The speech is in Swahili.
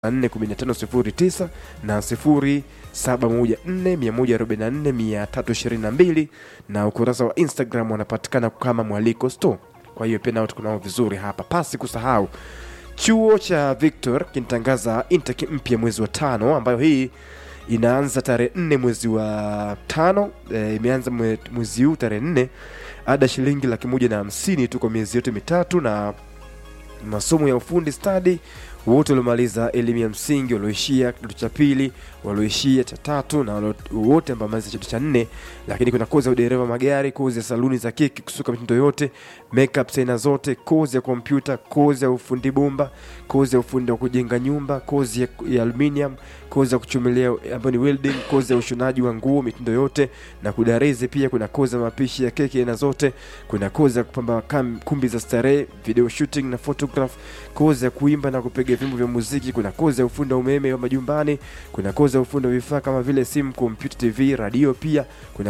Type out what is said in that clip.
41509 na 0714144322 na ukurasa wa Instagram wanapatikana kama Mwaliko Store. Kwa hiyo pia nao tuko nao vizuri hapa, pasi kusahau chuo cha Victor kinatangaza intake mpya mwezi wa tano, ambayo hii inaanza tarehe nne mwezi wa tano. E, imeanza mwe- mwezi huu tarehe nne. Ada shilingi laki moja na hamsini tu kwa miezi yote mitatu na masomo ya ufundi stadi wote waliomaliza elimu ya msingi walioishia kidato cha pili walioishia cha tatu na walio- wote ambao wamaliza kidato cha nne lakini kuna kozi ya udereva magari kozi ya saluni za keki kusuka mitindo yote makeup aina zote kozi ya kompyuta kozi ya ufundi bomba kozi ya ufundi wa kujenga nyumba kozi ya, ya aluminium kozi ya kuchomelea ambayo ni welding kozi ya ushonaji wa nguo mitindo yote na kudarizi pia kuna kozi ya mapishi ya keki aina zote kuna kozi ya kupamba kam- kumbi za starehe video shooting na photograph kozi ya kuimba na kupiga vyombo vya muziki kuna kozi ya ufundi wa umeme wa majumbani kuna kozi ya ufundi wa vifaa kama vile simu kompyuta tv radio pia kuna